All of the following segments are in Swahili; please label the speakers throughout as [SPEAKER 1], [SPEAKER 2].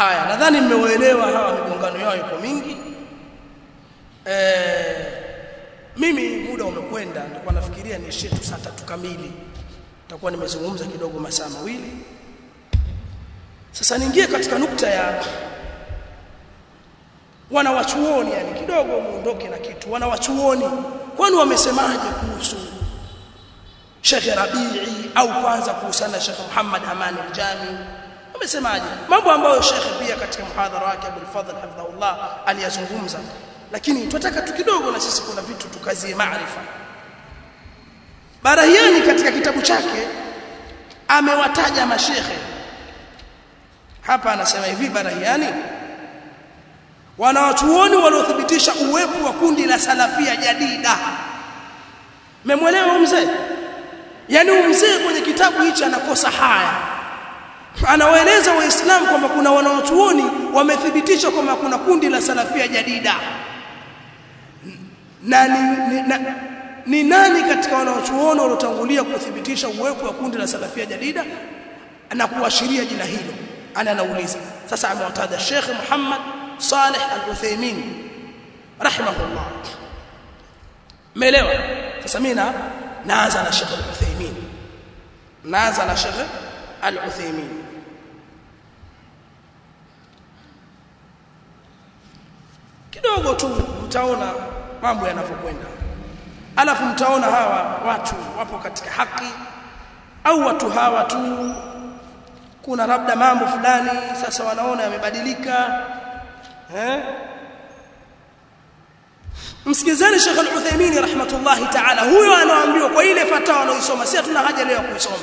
[SPEAKER 1] haya nadhani mmeuelewa hawa migongano yao iko mingi eh mimi muda umekwenda nilikuwa nafikiria niishie tu saa tatu kamili nitakuwa nimezungumza kidogo masaa mawili sasa niingie katika nukta ya wanawachuoni yani kidogo muondoke na kitu wanawachuoni kwani wamesemaje kuhusu Sheikh Rabii au kwanza kuhusiana na Sheikh Muhammad Aman al-Jami wamesemaje mambo ambayo Sheikh pia katika muhadhara wake Abdul Fadhl hafidhahullah aliyazungumza lakini tunataka tu kidogo na sisi kuna vitu tukazie maarifa Barahiani katika kitabu chake amewataja mashekhe hapa anasema hivi Barahiani wanawachuoni waliothibitisha uwepo wa kundi la salafia jadida memwelewa mzee yani mzee kwenye kitabu hichi anakosa haya anawaeleza waislamu kwamba kuna wanawachuoni wamethibitisha kwamba kuna kundi la salafia jadida na ni, ni, na, ni nani katika wanawachuoni waliotangulia kuthibitisha uwepo wa kundi la salafia jadida na kuashiria jina hilo ana anauliza sasa amewataja Sheikh Muhammad Saleh Al-Uthaymeen rahimahullah Umeelewa sasa mimi na naanza na Sheikh Al-Uthaymeen naanza na Sheikh Al-Uthaymeen kidogo tu mtaona mambo yanavyokwenda alafu mtaona hawa watu wapo katika haki au watu hawa tu kuna labda mambo fulani sasa wanaona yamebadilika eh msikizeni Sheikh Al-Uthaymeen rahmatullahi ta'ala huyo anaambiwa kwa ile fatawa anaoisoma si hatuna haja leo kuisoma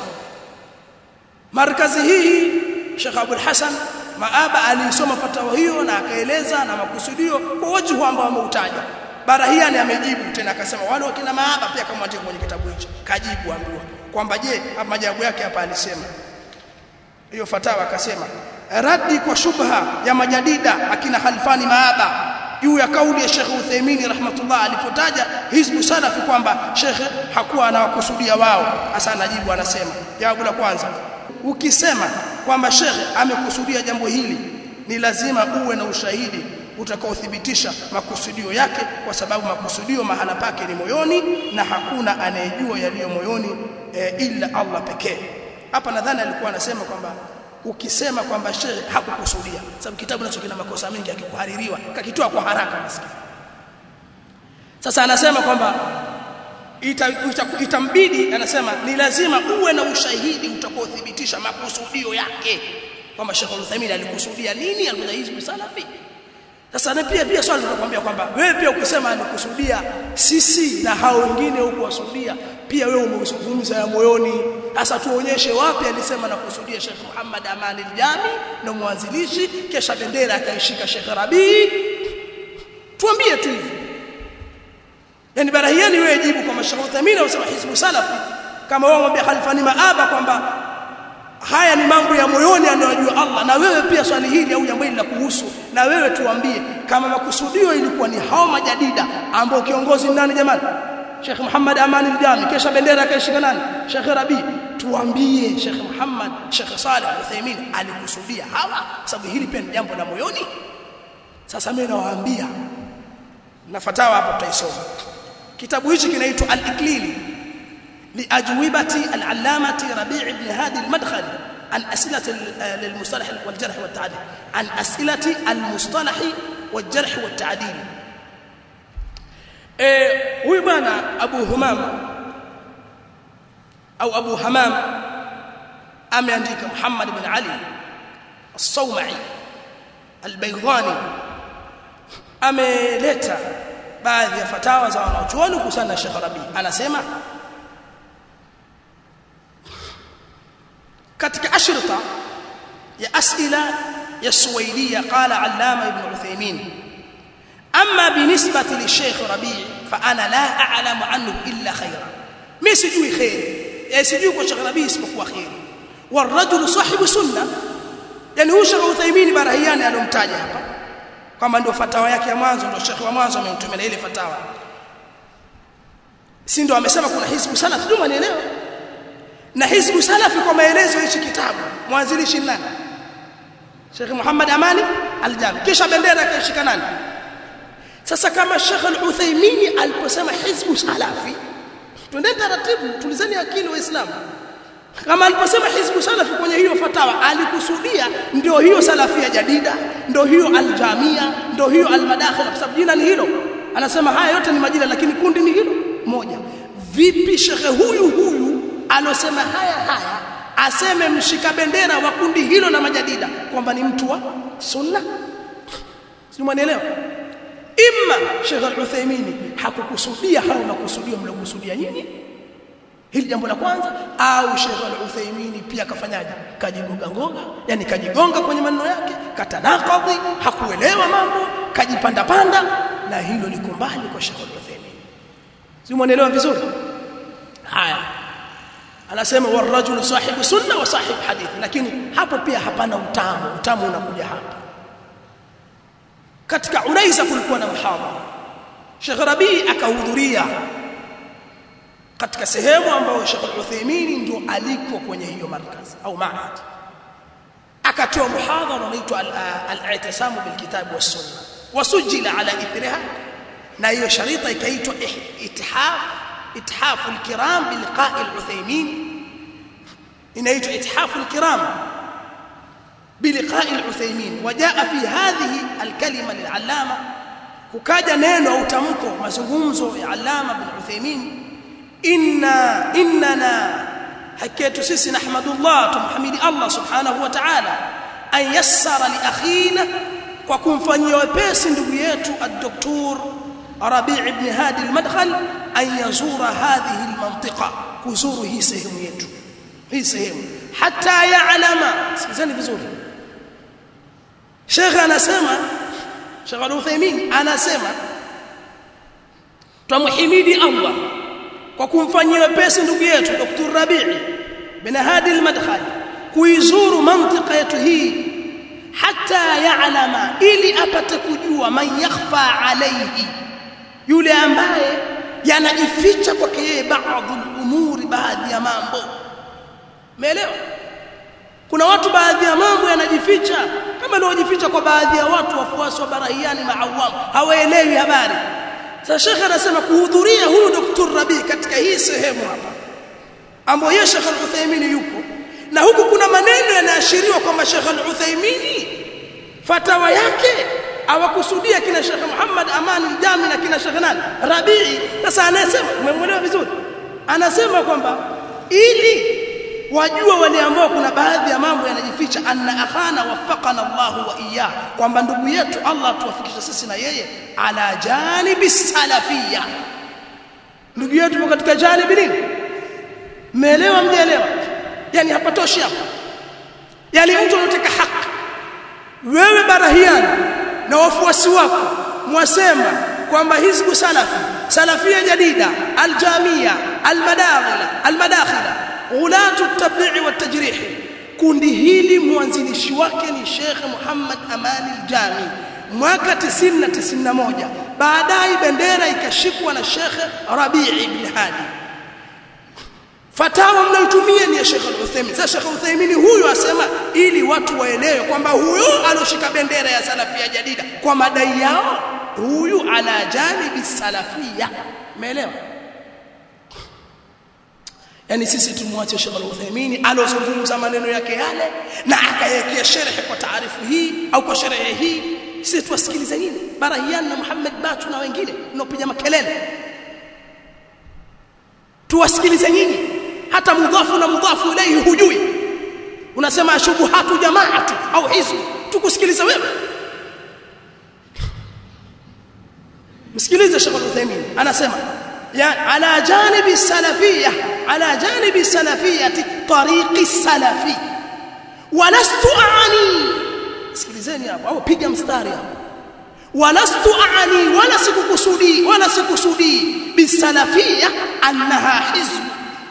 [SPEAKER 1] markazi hii Sheikh Abdul Hassan Maaba alisoma fatawa hiyo na akaeleza na makusudio kwa wajhu ambao ameutaja Barahiani amejibu tena akasema wale wakina Maaba pia kama andika kwenye kitabu hicho kajibu ambiwa kwamba je majawabu yake hapa alisema hiyo fatawa akasema radi kwa shubha ya majadida akina Khalfani Maaba juu ya kauli ya Sheikh Uthaymeen rahmatullah alipotaja hizbu salafi kwamba Sheikh hakuwa anawakusudia wao hasa anajibu anasema jawabu la kwanza ukisema kwamba Sheikh amekusudia jambo hili ni lazima uwe na ushahidi utakaothibitisha makusudio yake kwa sababu makusudio mahala pake ni moyoni na hakuna anayejua yaliyo moyoni e, ila Allah pekee hapa nadhani alikuwa anasema kwamba ukisema kwamba shehe hakukusudia sababu kitabu nacho kina makosa mengi akikuhaririwa kakitoa kwa haraka maskini sasa anasema kwamba itambidi ita, ita anasema ni lazima uwe na ushahidi utakaothibitisha makusudio yake kwamba Sheikh Uthaymeen alikusudia nini alikuwa hizi salafi sasa na pia pia swali tunakwambia kwamba wewe pia ukisema alikusudia sisi na hao wengine huko wasudia pia wewe umezungumza ya moyoni sasa tuonyeshe wapi alisema na kusudia Sheikh Muhammad Amani al-Jami na mwanzilishi kisha bendera akaishika Sheikh Rabi tuambie tu hivi yani barahiani wewe jibu kwa Sheikh Uthaymeen au hizbu salafi kama wao mwambia Khalifani Maaba kwamba haya ni mambo ya moyoni anayojua Allah na wewe pia swali hili au jambo hili la kuhusu na wewe tuambie kama makusudio ilikuwa ni hao majadida ambao kiongozi nani jamani Sheikh Muhammad Amani al-Jami kisha bendera akaishika nani Sheikh Rabi tuambie Sheikh Muhammad Sheikh Saleh Al-Uthaymeen alikusudia hawa sababu hili pia ni jambo la moyoni sasa mimi nawaambia na fatawa hapa tutaisoma kitabu hichi kinaitwa Al-Iklili لأجوبة العلامة ربيع بن هادي المدخلي عن أسئلة للمصطلح والجرح والتعديل عن أسئلة المصطلح والجرح والتعديل huyu bwana Abu Humam au Abu Hamam ameandika Muhammad bin Ali As-Sawma'i Al-Baydhani ameleta baadhi ya fatawa za wanachuoni kuhusiana na Sheikh Rabi anasema katika ashrita ya asila ya Suwaidia qala Allama Ibn Uthaymeen أما بالنسبة للشيخ ربيع فأنا لا أعلم عنه إلا خيرا ما سجوي خير يعني سجوي kwa Sheikh Rabi isipokuwa khair والرجل صاحب سنة yani huyu Sheikh Uthaymeen Barahiani alomtaja hapa kwamba ndio fatawa yake ya mwanzo ndio Sheikh wa mwanzo amemtumia ile fatawa si ndio amesema kuna hizbu salaf ndio manielewa na hizbu salafi kwa maelezo hichi kitabu mwanzilishi nani Sheikh Muhammad Amani Al-Jami kisha bendera kaishika nani sasa kama Sheikh Al-Uthaymeen aliposema hizbu salafi twende taratibu tulizeni akili waislamu kama aliposema hizbu salafi kwenye hiyo fatawa alikusudia ndio hiyo salafia jadida ndio hiyo aljamia ndio hiyo almadakhil kwa sababu jina ni hilo anasema haya yote ni majina lakini kundi ni hilo moja vipi shekhe huyu huyu alosema haya haya aseme mshika bendera wa kundi hilo na majadida kwamba ni mtu wa sunna si mwanaelewa imma Sheikh Al-Uthaymeen hakukusudia hao makusudio mliokusudia nyinyi hili jambo la kwanza au Sheikh Al-Uthaymeen pia kafanyaje kajigonga ngonga yani kajigonga kwenye maneno yake katanakadhi hakuelewa mambo kajipanda panda na hilo liko mbali kwa Sheikh Al-Uthaymeen si mwanaelewa vizuri haya anasema warajulu sahibu sunna wa sahibu hadith lakini hapo pia hapana utamu utamu unakuja hapa katika Unaiza kulikuwa na muhadhara Sheikh Rabi akahudhuria katika sehemu ambayo Sheikh Al-Uthaymeen ndio aliko kwenye hiyo markaz au maad akatoa muhadhara unaitwa al-i'tisam bil kitab was sunna wasujila ala ithriha na hiyo sharita ikaitwa ithaf ithaf al-kiram bi liqa' al-Uthaymeen inaitwa ithaf al-kiram بلقاء العثيمين وجاء في هذه الكلمه للعلامه kukaja neno au tamko mazungumzo ya Allama bin Uthaymeen inna innana hakitu sisi nahmadullah tumhamidi Allah subhanahu wa ta'ala an yassara li akhina kwa kumfanyia wepesi ndugu yetu ad-doktor Rabi' ibn Hadi al-Madkhal an yazura hadhihi al-mantiqa kuzuru hii sehemu yetu hii sehemu hata ya'lama sikizeni vizuri Sheikh anasema Sheikh Al-Uthaymeen anasema tumhimidi Allah kwa kumfanyia wepesi ndugu yetu Dr. Rabi'i bin Hadi al-Madkhali kuizuru mantika yetu hii hata ya'lama ili apate kujua man yakhfa alayhi yule ambaye yanajificha kwake yeye baadhi umuri baadhi ya mambo umeelewa kuna watu baadhi ya mambo yanajificha kama ilivyojificha kwa baadhi ya watu wafuasi wa barahiani maawam hawaelewi habari sasa shekhe anasema kuhudhuria huyu Dr. Rabi katika hii sehemu hapa ambapo yeye Sheikh Al-Uthaymeen yupo na huku kuna maneno yanaashiriwa kwamba Sheikh Al-Uthaymeen fatawa yake awakusudia kina Sheikh Muhammad Aman al-Jami na kina Sheikh nani Rabii sasa anasema umemwelewa vizuri anasema kwamba ili wajua wale ambao kuna baadhi ya mambo yanajificha anna akhana wafaqana Allah wa iyyah kwamba ndugu yetu Allah tuwafikishe sisi na yeye ala janibi salafia ndugu yetu yuko katika janibi nini mmeelewa mjaelewa yani hapatoshi hapa yani mtu anataka haki wewe barahiani na wafuasi wako mwasema kwamba hizbu salafi salafia jadida aljamia almadakhila almadakhila ulatu tabi'i wa tajrih kundi hili mwanzilishi wake ni Sheikh Muhammad Amani Aljami mwaka 90 na 91 baadaye bendera ikashikwa na Sheikh Rabi' ibn Hadi fatawa mnayotumia ni ya Sheikh Al-Uthaymeen sasa Sheikh Al-Uthaymeen huyu asema ili watu waelewe kwamba huyu aloshika bendera ya salafia jadida kwa madai yao huyu ala janibi salafia umeelewa yani sisi tumwache Sheikh Al-Uthaymeen alozungumza maneno yake yale na akayekea sharhi kwa taarifu hii au kwa sharhi hii sisi tuwasikilize nini Barahian na Muhammad Batu na wengine mnaopiga makelele tuwasikilize nyinyi hata mudhafu na mudhafu ilayhi hujui unasema shubuhatu jamaatu au hizbu tukusikiliza wewe msikilize Sheikh Al-Uthaymeen anasema ya ala janibi salafiyya ala janibi salafiyyati tariqi salafi walastu aani sikilizeni hapo au piga mstari hapo walastu aani wala sikukusudi wala sikusudi bisalafiyya annaha hizb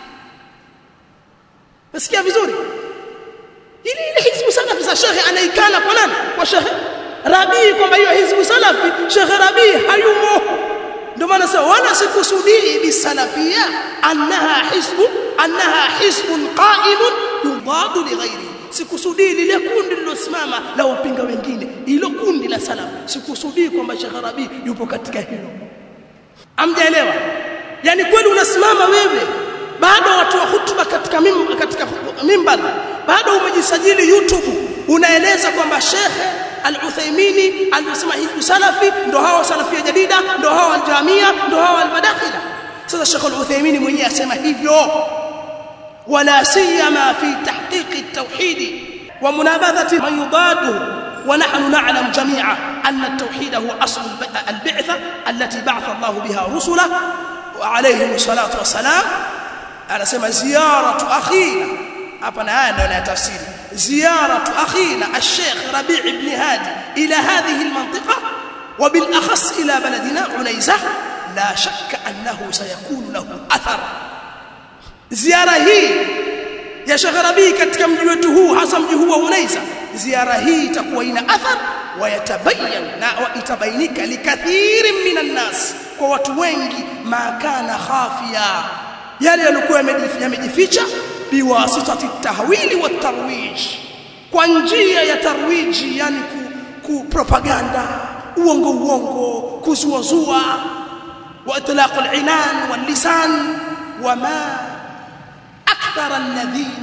[SPEAKER 1] Nasikia vizuri? Ili ile hizbu salafi za shekhe anaikana kwa nani? Kwa shekhe Rabii kwamba hiyo hizbu salafi shekhe Rabii hayumo. Ndio maana sasa wala sikusudii bisalafia annaha hizbu annaha hizbun qa'imun yudadu li ghairi. sikusudii lile kundi lilosimama la wapinga wengine hilo kundi la salaf sikusudii kwamba Sheikh Rabi yupo katika hilo amjaelewa yani kweli unasimama wewe bado watu wa hutuba katika mim, katika mimbar bado umejisajili YouTube unaeleza kwamba Sheikh Al-Uthaymini alisema hivi salafi ndo hao salafia jadida ndo hao al-jamia ndo hao al-madakhila sasa Sheikh Al-Uthaymini mwenyewe asema hivyo wala siyama fi tahqiq at-tauhid wa munabadhati man yudaduhu ونحن نعلم جميعا أن التوحيد هو أصل البعثة التي بعث الله بها رسله وعليهم الصلاة والسلام أنا سمى زيارة أخينا أبنا أنا تفسير زيارة أخينا الشيخ ربيع بن هادي إلى هذه المنطقة وبالأخص إلى بلدنا عنيزة لا شك أنه سيكون له أثر زيارة هي ya Sheikh Rabi katika mji wetu huu hasa mji huu wa Unaiza ziara hii itakuwa ina athar wayatabayan na itabainika likathiri minan nas kwa watu wengi ma kana khafia yale yalikuwa yamejificha biwasitati tahwili wa tarwij kwa njia ya tarwiji yani ku, ku propaganda uongo uongo kuzuazua wa itlaq al-inan wal lisan wama أكثر الذين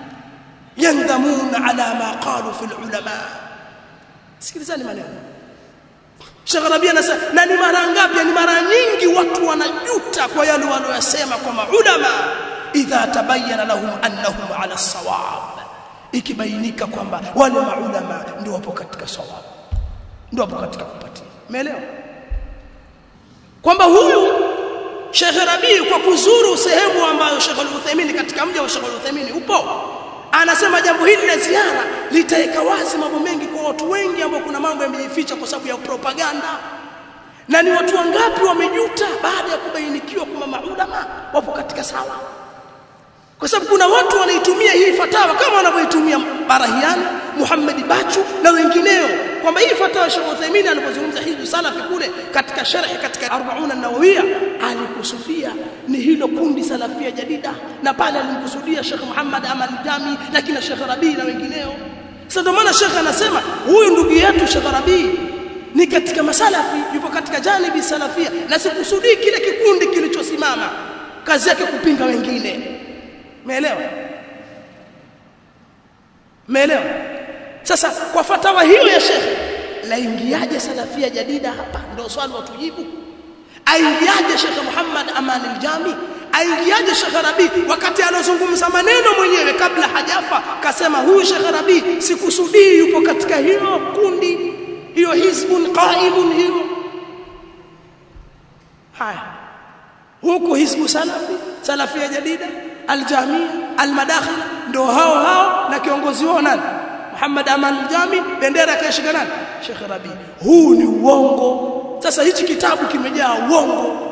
[SPEAKER 1] يندمون على ما قالوا في العلماء sikilizani maneno Sheikh Rabi anasema na ni mara ngapi ni mara nyingi watu wanajuta kwa yale waliyosema kwa maulama idha tabayyana lahum annahum ala sawab ikibainika kwamba wale maulama ndio wapo katika sawab ndio wapo katika kupatia umeelewa kwamba huyu Sheikh Rabi kwa kuzuru sehemu ambayo Sheikh Al-Uthaymeen katika mji wa Sheikh Al-Uthaymeen upo anasema jambo hili la ziara litaweka wazi mambo mengi kwa watu wengi ambao kuna mambo yamejificha kwa sababu ya propaganda na ni watu wangapi wamejuta baada ya kubainikiwa kwamba maulama wapo katika sawa kwa sababu kuna watu wanaitumia hii fatawa kama wanavyoitumia Barahiani Muhammad Bachu na wengineo kwamba hii fatawa Sheikh Uthaymeen alipozungumza hizi salafi kule katika sharhi katika 40 an-Nawawiyya alikusudia ni hilo kundi salafia jadida na pale alimkusudia Sheikh Muhammad Amal Jami na kina Sheikh Rabi na wengineo sasa ndio maana Sheikh anasema huyu ndugu yetu Sheikh Rabi ni katika masalafi yupo katika janibi salafia na sikusudii kile kikundi kilichosimama kazi yake kupinga wengine Umeelewa? Umeelewa? Sasa kwa fatawa hiyo ya Sheikh laingiaje salafia jadida hapa ndio swali watujibu aingiaje Sheikh Muhammad Aman al-Jami aingiaje Sheikh Rabi wakati anazungumza maneno mwenyewe kabla hajafa kasema huyu Sheikh Rabi sikusudii yupo katika hilo kundi hiyo hizbun qaimun hiyo haya huku hizbu salafi salafia jadida aljamia almadakhila ndio hao hao na kiongozi wao nani Muhammad Aman Aljami bendera kaishika nani Sheikh Rabi huu ni uongo sasa hichi kitabu kimejaa uongo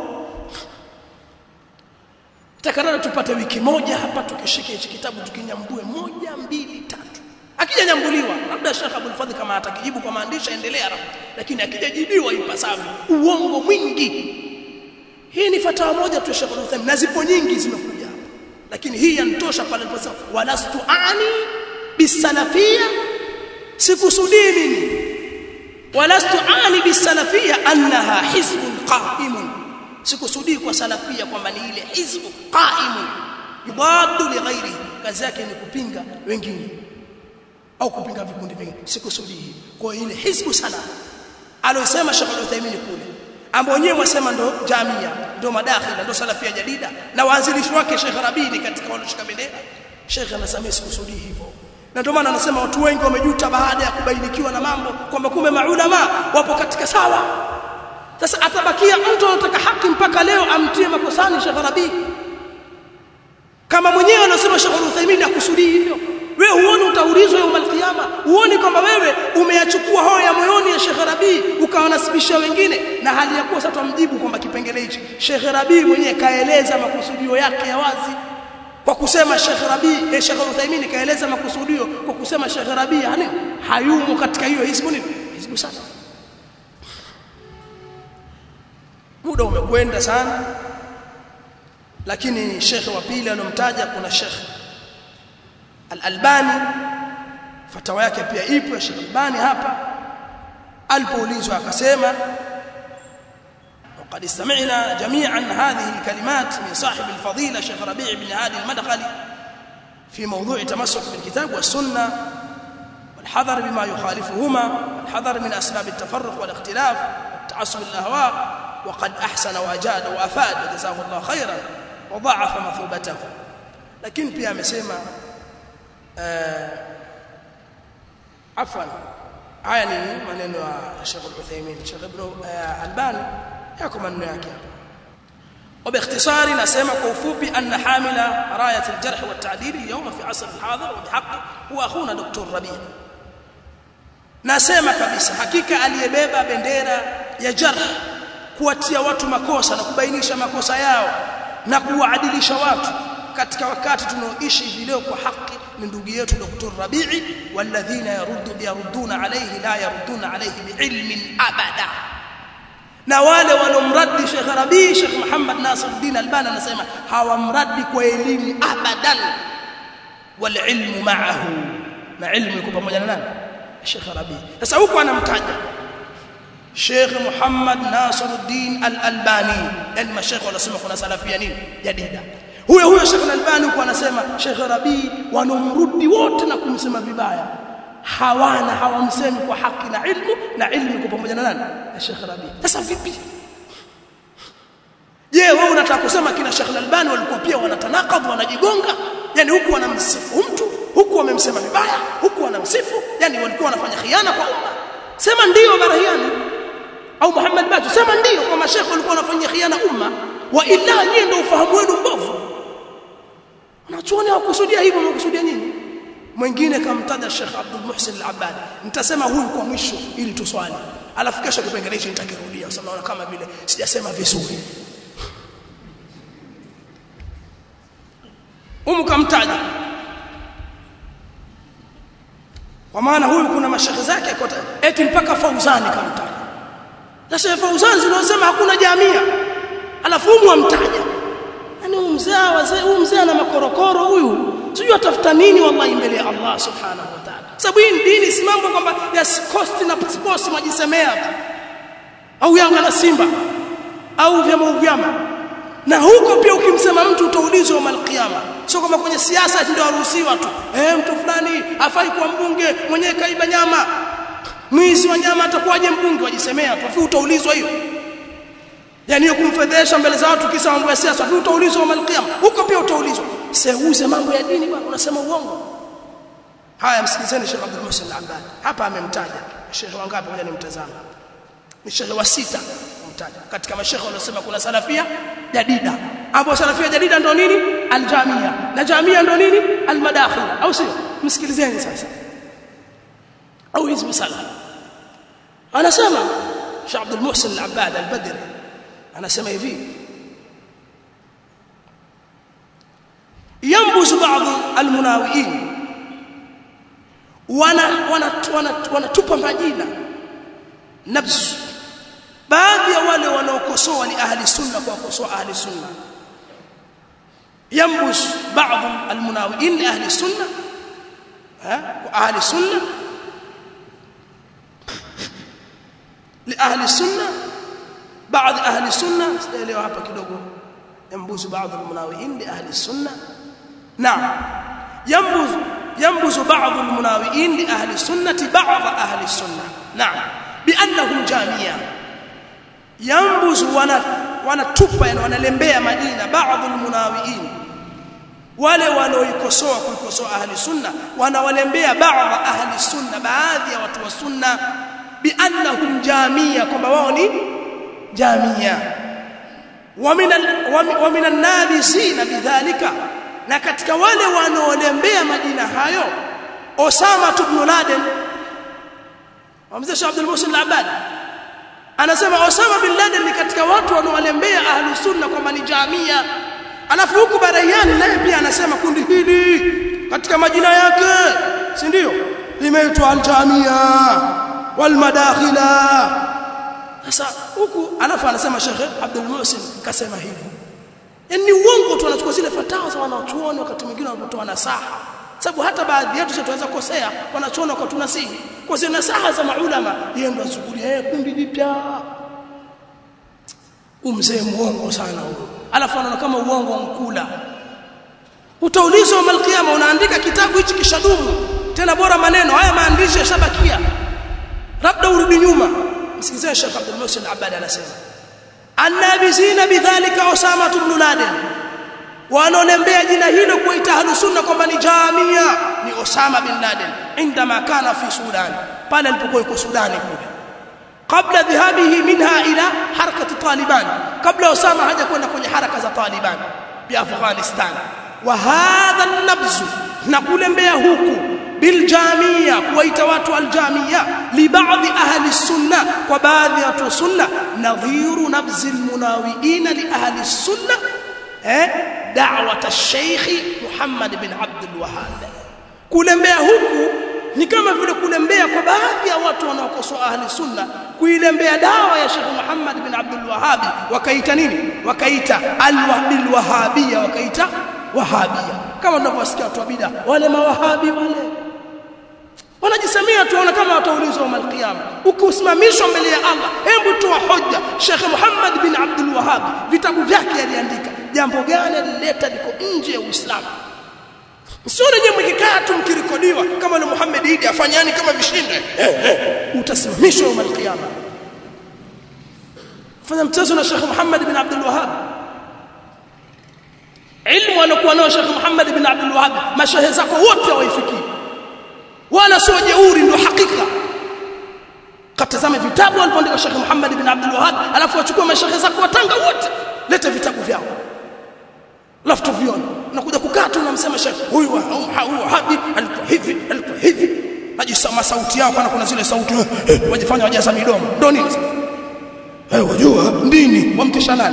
[SPEAKER 1] takarara tupate wiki moja hapa tukishike hichi kitabu tukinyambue moja mbili tatu akija nyambuliwa labda Sheikh Abdul Fadhil kama atakijibu kwa maandishi endelea lakini akijajibiwa ipasavyo uongo mwingi hii ni fatawa moja tu Sheikh Uthaymeen na zipo nyingi zimekuja hapa lakini hii yanitosha pale aliposema walastu ani bisalafia sikusudii mimi walastu ani bisalafia annaha hizbun qa'imun sikusudii kwa salafia kwamba ni ile hizbu qa'imun yubaddu li ghairi kazi yake ni kupinga wengine au kupinga vikundi vingine sikusudii kwa ile hizbu sana alosema Sheikh Uthaymeen kule ambao wenyewe wasema ndo jamia ndo madakhila ndo salafia jadida na waanzilishi wake Sheikh Rabini katika walioshika bendera Sheikh anasema sikusudii hivyo na ndio maana anasema watu wengi wamejuta baada ya kubainikiwa na mambo kwamba kumbe maulama wapo katika sawa sasa atabakia mtu anataka haki mpaka leo amtie makosani Sheikh Rabi kama mwenyewe anasema Sheikh Uthaymeen akusudii hivyo wewe huoni utaulizwa yawm alqiyama huoni kwamba wewe umeyachukua hoyo ya moyoni ya Sheikh Rabi ukawanasibishia wengine na hali ya kuwa sasa tumjibu kwamba kipengele hichi Sheikh Rabi mwenyewe kaeleza makusudio yake ya wazi kwa kusema Sheikh Rabi eh, Sheikh Uthaymeen kaeleza makusudio kwa kusema Sheikh Rabi yani hayumo katika hiyo hizbu nini hizbu sana muda umekwenda sana lakini Sheikh wa pili alomtaja kuna Sheikh Al-Albani fatawa yake pia ipo ya Sheikh Albani hapa alipoulizwa akasema وقد استمعنا جميعا هذه الكلمات من صاحب الفضيلة شيخ ربيع بن هادي المدخلي في موضوع تمسك بالكتاب والسنة والحذر بما يخالفهما والحذر من أسباب التفرق والاختلاف والتعصب الأهواء وقد أحسن وأجاد وأفاد وجزاه الله خيرا وضاعف مثوبته لكن pia amesema عفوا haya ni maneno ya Sheikh Al-Uthaymeen Sheikh Ibn Albani yako maneno yake hapa وباختصار نسمع كوفوبي أن حامل راية الجرح والتعديل اليوم في عصر الحاضر وبحق هو أخونا دكتور ربيع nasema kabisa hakika aliyebeba bendera ya jarh kuwatia watu makosa na kubainisha makosa yao na kuwaadilisha watu katika wakati tunaoishi hivi leo kwa haki ni ndugu yetu Dr. Rabi'i walladhina yaruddu yaruduna alayhi la yaruduna alayhi biilmin abada na wale walomradi Sheikh Rabi Sheikh Muhammad Nasiruddin Albani anasema hawamradi kwa elimu abadan wal ilmu ma'ahu na ilmu iko pamoja na nani Sheikh Rabi sasa huko anamtaja Sheikh Muhammad Nasiruddin Al-Albani yani mashaikh wanasema kuna salafia nini jadida huyo huyo Sheikh Al-Albani huko anasema Sheikh Rabi wanomrudi wote na kumsema vibaya hawana hawamsemi kwa haki na ilmu na ilmu iko pamoja na nani na Sheikh Rabi sasa vipi je wewe unataka kusema kina Sheikh Al-Albani walikuwa pia wanatanakadh wanajigonga yani huku wanamsifu mtu huku wamemsema vibaya huku wanamsifu yani walikuwa wanafanya khiana kwa umma sema ndio barahiani au Muhammad Batu sema ndio kwa mashekhe walikuwa wanafanya khiana umma wa illa nyie ndio ufahamu wenu mbovu unachuoni hawakusudia hivyo wamekusudia nini mwingine kamtaja Sheikh Abdul Muhsin Al-Abbad nitasema huyu kwa mwisho ili tuswali alafu kesho kipengele hicho nitakirudia kwa sababu naona kama vile sijasema vizuri humu kamtaja kwa maana huyu kuna mashekhe zake kwa eti mpaka Fauzani kamtaja na Sheikh Fauzani zinasema hakuna jamia alafu humu amtaja yani huyu mzee wazee huyu mzee ana makorokoro huyu sijui atafuta nini wallahi mbele ya Allah subhanahu wa ta'ala sababu hii dini si mambo kwamba ya cost na sports majisemea tu au Yanga na Simba au vyama vyama na huko pia ukimsema mtu utaulizwa malkiyama sio kama kwenye siasa ndio waruhusiwa tu eh mtu fulani afai kuwa mbunge mwenyewe kaiba nyama mwizi wa nyama atakuwaje mbunge wajisemea tu afi utaulizwa hiyo yani hiyo kumfedhesha mbele za watu kisa mambo ya siasa afi utaulizwa malkiyama huko pia utaulizwa seuze mambo ya dini bwana unasema uongo haya msikilizeni Sheikh Abdul Muhsin Al-Abbad hapa amemtaja Sheikh wangapi ngoja nimtazame ni Sheikh wa sita kumtaja katika mashekhe waliosema kuna salafia jadida hapo salafia jadida ndo nini aljamia na jamia ndo nini almadakhil au sio msikilizeni sasa au hizbu salaf anasema Sheikh Abdul Muhsin Al-Abbad Al-Badri anasema hivi ينبذ بعض المناوئين wana wanatupa majina nabzu baadhi ya wale wanaokosoa ni ahli sunna kwa kukosoa ahli sunna yambush baadhi almunawiin li ahli sunna ha kwa ahli sunna li ahli sunna baadhi ahli sunna sielewa hapa kidogo yambush baadhi almunawiin li ahli sunna naam yambush ينبذ بعض المناوئين لأهل السنة بعض أهل السنة نعم بأنهم جامية ينبذ wanatupa yani wanalembea majina baadhi almunawiin wale wanaoikosoa kuikosoa ahli sunna wanawalembea baadhi ahli sunna baadhi ya watu wa sunna biannahum jamia kwamba wao ni jamia wa min an-nabisina bidhalika na katika wale wanaolembea majina hayo Osama ibn Laden Wamzee Sheikh Abdul Muhsin Al-Abbad anasema Osama bin Laden ni katika watu wanaolembea ahli sunna kwamba ni jamia alafu huku Barayani naye pia anasema kundi hili katika majina yake si ndio limeitwa al-jamia wal madakhila sasa huku alafu anasema Sheikh Abdul Muhsin kasema hivi yani uongo tu wanachukua zile fatawa za wanachuoni wakati mwingine wanapotoa nasaha sababu hata baadhi yetu tunaweza kukosea wanachoona kwa tunasihi kwa zile nasaha za maulama yeye ndo asukulia eh kundi jipya umzee muongo sana huyo alafu anaona kama uongo mkula utaulizwa mal qiyama unaandika kitabu hichi kishadumu tena bora maneno haya maandishi yashabakia labda urudi nyuma msikizeni Sheikh Abdul Muhsin Abad anasema annabizina bidhalika Osama ibn Laden wanaonembea jina hilo kuita ahlusunna kwamba ni jamia ni Osama bin Laden indama kana fi Sudan pale alipokuwa yuko Sudani kule kabla dhahabihi minha ila harakati Taliban kabla Osama haja kwenda kwenye haraka za Taliban bi Afghanistan wa hadha an-nabz na kulembea huku biljamia kuwaita watu aljamia li baadhi ahli sunna kwa baadhi ya watu sunna nadhiru nabzil munawiina li ahli sunna eh da'wat ash-sheikh Muhammad bin Abdul Wahhab kulembea huku ni kama vile kulembea kwa baadhi ya watu wanaokosoa ahli sunna kuilembea dawa ya Sheikh Muhammad bin Abdul Wahhab wakaita nini wakaita al-wahbil wahabia wakaita wahabia kama tunavyosikia watu wa bid'a wale mawahabi wale wanajisemea tuona kama wataulizwa wa malqiyama ukiusimamishwa mbele ya Allah hebu toa hoja Sheikh Muhammad bin Abdul Wahhab vitabu vyake aliandika jambo gani alileta liko nje ya Uislamu sio rejea mkikaa tu mkirekodiwa kama ni Muhammad Idi afanyani kama vishinde eh, eh, utasimamishwa wa malqiyama fanya mchezo na Sheikh Muhammad bin Abdul Wahhab ilmu alokuwa nao Sheikh Muhammad bin Abdul Wahhab mashehe zako wote hawaifikii wala sio jeuri ndio hakika katazame vitabu alipoandika Sheikh Muhammad bin Abdul Wahhab alafu wachukue mashehe zako watanga wote leta vitabu vyao alafu tuvione unakuja kukaa tu unamsema Sheikh huyu huyu Wahabi alikuwa hivi alikuwa hivi najisema sauti yao kana kuna zile sauti wajifanya wajaza midomo ndio nini eh wajua dini wamtisha nani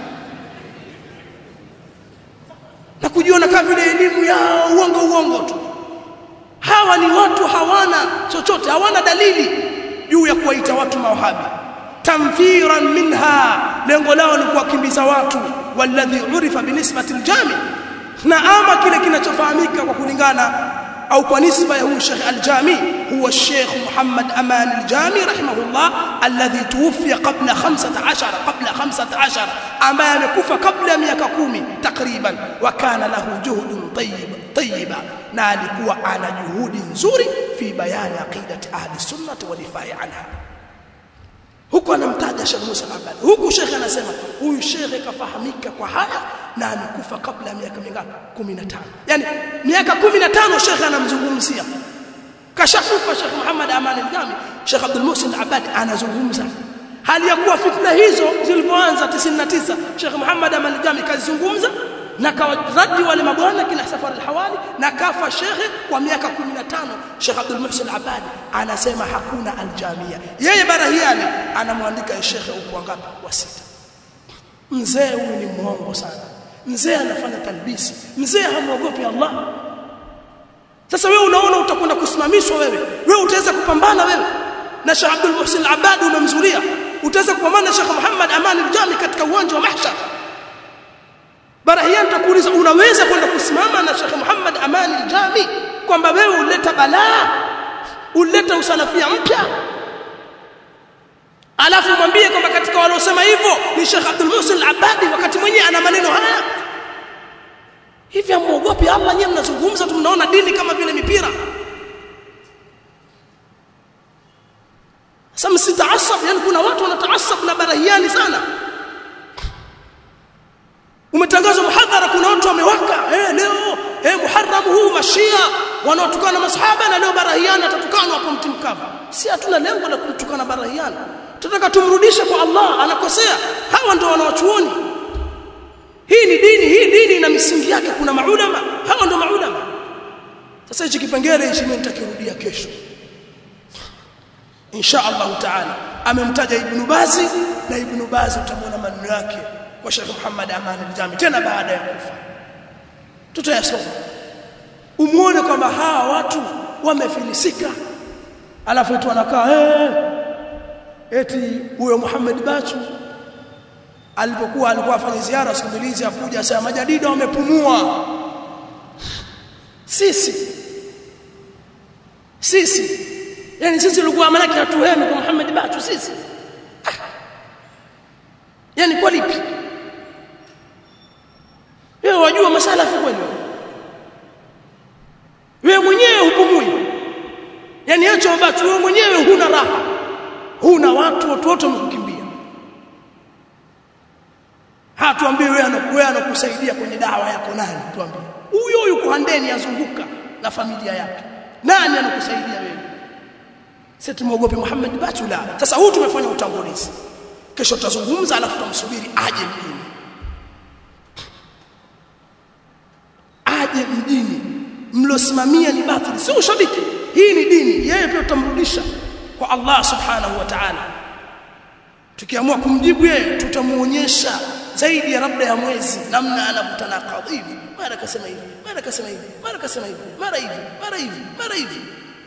[SPEAKER 1] na kujiona kama vile elimu yao uongo uongo tu hawa ni watu hawana chochote hawana dalili juu ya kuwaita watu mawahabi tamfiran minha lengo lao ni kuwakimbiza watu walladhi urifa binisbati aljami na ama kile kinachofahamika kwa kulingana au kwa nisba ya huyu Sheikh Al-Jami huwa Sheikh Muhammad Aman Al-Jami rahimahullah alladhi tuwfiya qabla 15 qabla 15 ambaye amekufa kabla ya miaka 10 takriban wa kana lahu juhudun tayyib tayyiba na alikuwa ana juhudi nzuri fi bayani aqidati ahli sunnah wa difai anha huku anamtaja Sheikh Musa Abad huku Sheikh anasema huyu Sheikh kafahamika kwa haya na amekufa kabla ya miaka mingapi 15 yani miaka 15 Sheikh anamzungumzia kashakufa Sheikh Muhammad Aman al-Jami Sheikh Abdul Muhsin Abad anazungumza hali ya kuwa fitna hizo zilipoanza 99 Sheikh Muhammad Aman al-Jami kazungumza na kawaradi wale mabwana kina Safar al-Hawali na kafa shekhe kwa miaka 15 Sheikh Abdul Muhsin Abadi anasema hakuna aljamia yeye barahiani anamwandika shekhe huko ngapi wa sita mzee huyu ni mwongo sana mzee anafanya talbisi mzee hamwogopi Allah sasa wewe unaona utakwenda kusimamishwa wewe wewe utaweza kupambana wewe na Sheikh Abdul Muhsin Abadi umemzulia utaweza kupambana na Sheikh Muhammad Aman al-Jami katika uwanja wa mahshar Barahian takuuliza unaweza kwenda kusimama na Sheikh Muhammad Aman al-Jami kwamba wewe uleta balaa uleta usalafia mpya alafu mwambie kwamba katika waliosema hivyo ni Sheikh Abdul Muhsin al-Abadi wakati mwenyewe ana maneno haya hivi amuogopi Allah nyewe mnazungumza tu mnaona dini kama vile mipira sasa msitaasab yani kuna watu wanataasab na barahiani sana umetangazwa muhadhara kuna watu wamewaka eh leo eh muharram huu mashia wanaotukana na masahaba na leo barahiani atatukana hapo mti mkavu si hatuna lengo la kumtukana barahiani tunataka tumrudishe kwa Allah anakosea hawa ndio wanawachuoni hii ni dini hii dini ina misingi yake kuna maulama hawa ndio maulama sasa hichi kipengele hichi mimi nitakirudia kesho insha Allah taala amemtaja ibn Bazi na ibn Bazi utamwona maneno yake kwa Sheikh Muhammad Aman al-Jami tena baada ya kufa tutayasoma umuone kwamba hawa watu wamefilisika alafu tu anakaa eh eti huyo Muhammad Bachu alipokuwa alikuwa afanya ziara siku mbili akuja asema majadida wamepumua sisi sisi yani sisi tulikuwa manake hatuhemi kwa Muhammad Batu sisi ah. yani kwa lipi wewe wajua masalafu kweli wewe mwenyewe hupumui yani acha Batu wewe mwenyewe huna raha huna watu watu wote wamekukimbia hatuambie wewe anakuwa anakusaidia kwenye dawa yako nani tuambie huyo yuko handeni azunguka na familia yake nani anakusaidia wewe sisi tumogope Muhammad Batula sasa huu tumefanya utangulizi kesho tutazungumza alafu tutamsubiri aje mjini aje mjini mlosimamia ni batili sio ushabiki hii ni dini yeye pia tutamrudisha kwa Allah subhanahu wa ta'ala tukiamua kumjibu yeye tutamuonyesha zaidi ya labda ya mwezi namna anakutana kadhibi mara kasema hivi mara kasema hivi mara kasema hivi mara hivi mara hivi mara hivi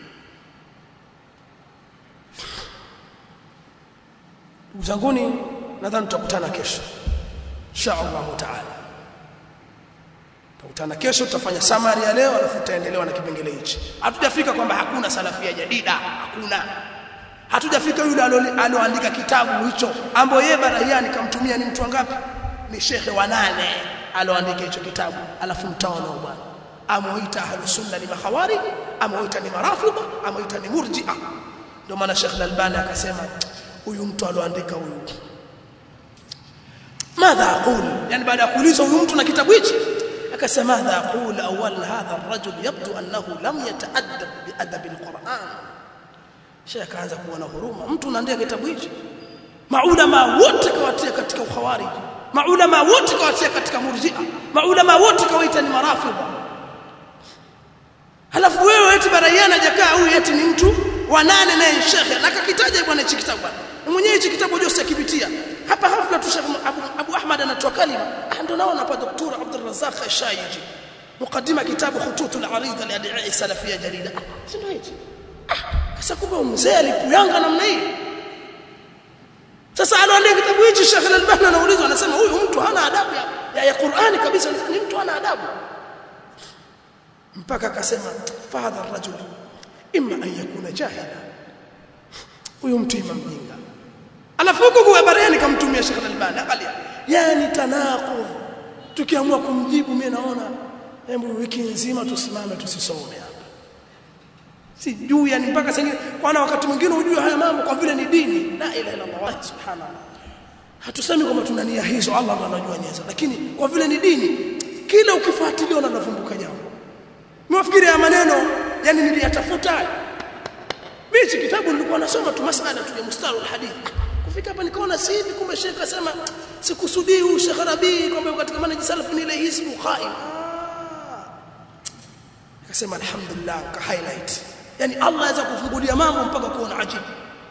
[SPEAKER 1] ndugu zanguni nadhani tutakutana kesho insha Allah taala tutakutana kesho tutafanya summary ya leo alafu tutaendelewa na kipengele hichi hatujafika kwamba hakuna salafia jadida hakuna hatujafika yule aloandika kitabu hicho ambaye yeye barahiani kamtumia ni mtu wangapi ni shekhe wa nane aloandika hicho kitabu alafu mtaona bwana amoita ahlus sunna ni makhawarij amoita ni marafidha amoita ni murji'a ndio maana Sheikh Al-Albani akasema huyu mtu aloandika huyu madha aqul yani baada ya kuulizwa huyu mtu na kitabu hichi akasema madha aqul awwal hadha ar-rajul yabdu annahu lam yata'addab bi adab al-Qur'an Sheikh akaanza kuwa na huruma mtu unaandika kitabu hichi maulama wote kawatia katika ukhawarij maulama wote kawatia katika murji'a maulama wote kawaita ni marafidha halafu wewe eti baraiana hajakaa huyu eti ni mtu wa nane naye shekhe na kakitaja bwana hichi kitabu bwana mwenyewe hichi kitabu Jose akipitia hapa hafla tu Sheikh Abu, Abu Ahmad anatoa kalima ndio naona hapa Dr. Abdul Razzaq Ashaiji mukaddima kitabu khututul arida li ad'i salafia jarida si ndio hichi sasa kumbe mzee alipuyanga namna hii sasa aloandika kitabu hichi Sheikh Al-Albani anaulizwa anasema huyu mtu hana adabu ya, ya, ya Qur'ani kabisa ni mtu hana adabu mpaka akasema fahadha rajul imma an yakuna jahila huyu mtu ima mjinga alafu huko kwa habari kamtumia Sheikh Al-Albani angalia yani tanaqud tukiamua kumjibu mimi naona hebu wiki nzima tusimame tusisome hapa sijui yani mpaka sasa kwana wakati mwingine ujue haya mambo kwa vile ni dini la ilaha illa Allah subhanallah hatusemi kwamba tuna nia hizo Allah ndo anajua nia lakini kwa vile ni dini kila ukifuatilia unavumbuka jambo Mwafikiri ya maneno yani niliyatafuta. Mimi hichi kitabu nilikuwa nasoma tu masala tu ya mustalah alhadith. Kufika hapa nikaona si hivi kumbe Sheikh akasema sikusudii huyu Sheikh Rabi kwamba katika manhaji salaf ni ile hizbu qaim. Akasema alhamdulillah ka highlight. Yani Allah aweza kufungulia mambo mpaka kuona ajibu.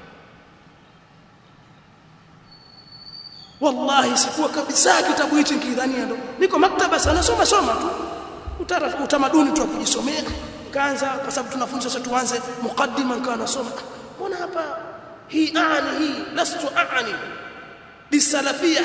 [SPEAKER 1] Wallahi sikuwa kabisa kitabu hichi nikidhania ndo. Niko maktaba sana soma soma tu utamaduni tu kujisomea kaanza kwa sababu tunafunza sasa tuanze mukaddima nikawa nasoma mbona hapa hii aani hii lastu aani bisalafia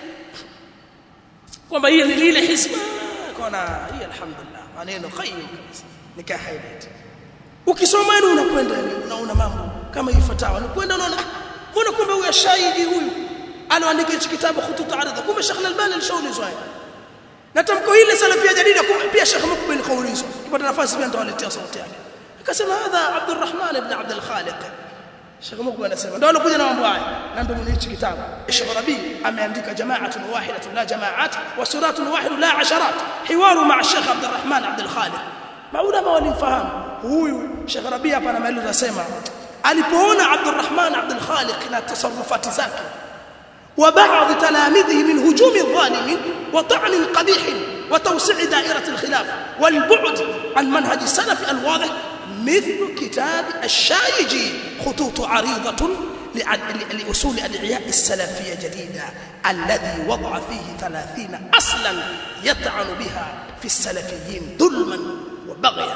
[SPEAKER 1] kwamba hii ni ile hisba kona hii alhamdulillah maneno qayyim kabisa nikaa highlight ukisoma ni unakwenda unaona mambo kama hii fatawa ni kwenda unaona mbona kumbe huyu shaidi huyu anaandika hichi kitabu khutut arida kumbe Sheikh Al-Albani alishaulizwa na tamko hili salafia jadida pia Sheikh Mukbil kaulizwa kipata nafasi pia nitawaletea sauti yake akasema hadha Abdurrahman ibn Abd al-Khaliq Sheikh Mukbil anasema ndio alokuja na mambo haya na ndio mwenye hichi kitabu Sheikh Rabi ameandika jama'atun wahidatun la jama'at wa suratun wahid la asharat hiwaru ma'a Sheikh Abdurrahman Abd al-Khaliq maulama walimfahamu huyu Sheikh Rabi hapa anamaliza anasema alipoona Abdurrahman Abd al-Khaliq na tasarrufati zake وبعض تلاميذه من هجوم الظالم وطعن قبيح وتوسيع دائرة الخلاف والبعد عن منهج السلف الواضح مثل كتاب الشايجي خطوط عريضة لأصول أدعياء السلفية جديدة الذي وضع فيه ثلاثين أصلا يطعن بها في السلفيين ظلما وبغيا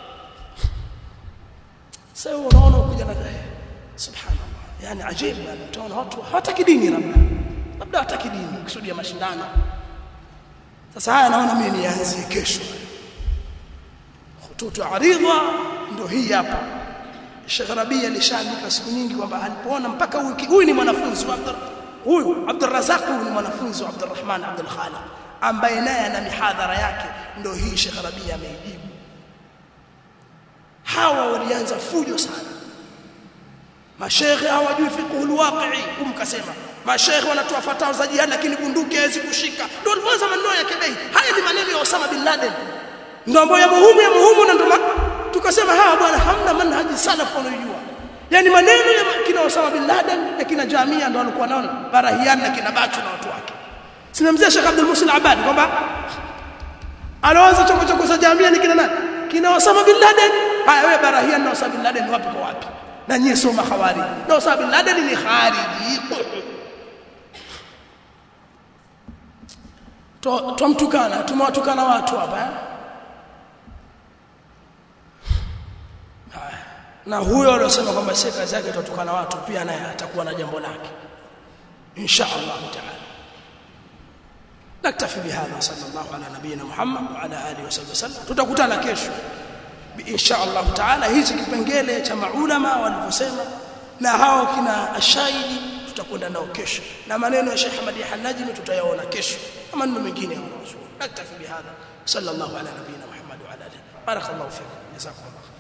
[SPEAKER 1] سيقولون كجنا سبحان الله yani ajabu yani utaona watu hawataki dini labda labda hawataki dini kusudi ya mashindano sasa haya naona mimi nianzie kesho khututu aridha ndio hii hapa Sheikh Rabi alishaandika siku nyingi kwamba alipoona mpaka huyu huyu ni mwanafunzi wa Abdur huyu Abdul Razak huyu ni mwanafunzi wa Abdurrahman Abdul Khaliq ambaye naye ana mihadhara yake ndio hii Sheikh Rabi ameijibu hawa walianza fujo sana mashekhe hawajui fiqhul waqi'i kumkasema mashekhe wanatoa fatawa za jihad lakini bunduki haiwezi kushika ndio alianza maneno ya kebei haya ni maneno ya Osama bin Laden ndio ambayo ya muhimu ya muhimu na ndio tukasema hawa bwana hamna manhaji salaf wanayojua yani maneno ya kina Osama bin Laden na kina Jamia ndio walikuwa nao Barahian na kina Bachu na watu wake sinamzia Sheikh Abdul Musin Abad kwamba anaanza choko choko za Jamia ni kina nani kina Osama bin Laden haya wewe Barahian na Osama bin Laden wapi kwa wapi na nyie soma khawari na Osama bin Laden ni khariji tumtukana tumewatukana watu hapa eh? na huyo aliyosema kwamba si kazi yake tutukana watu pia naye atakuwa na jambo lake insha Allah taala naktafi bihadha sallallahu ala nabiyina Muhammad wa ala alihi wasallam tutakutana kesho insha Allah taala hizi kipengele cha maulama walivyosema na hao kina ashahidi tutakwenda nao kesho na maneno ya Sheikh Ahmad Hanajimi tutayaona kesho na maneno mengine ya wanazuoni naktafi bihadha sallallahu ala nabiyina Muhammad wa ala alihi barakallahu fikum jazakumullah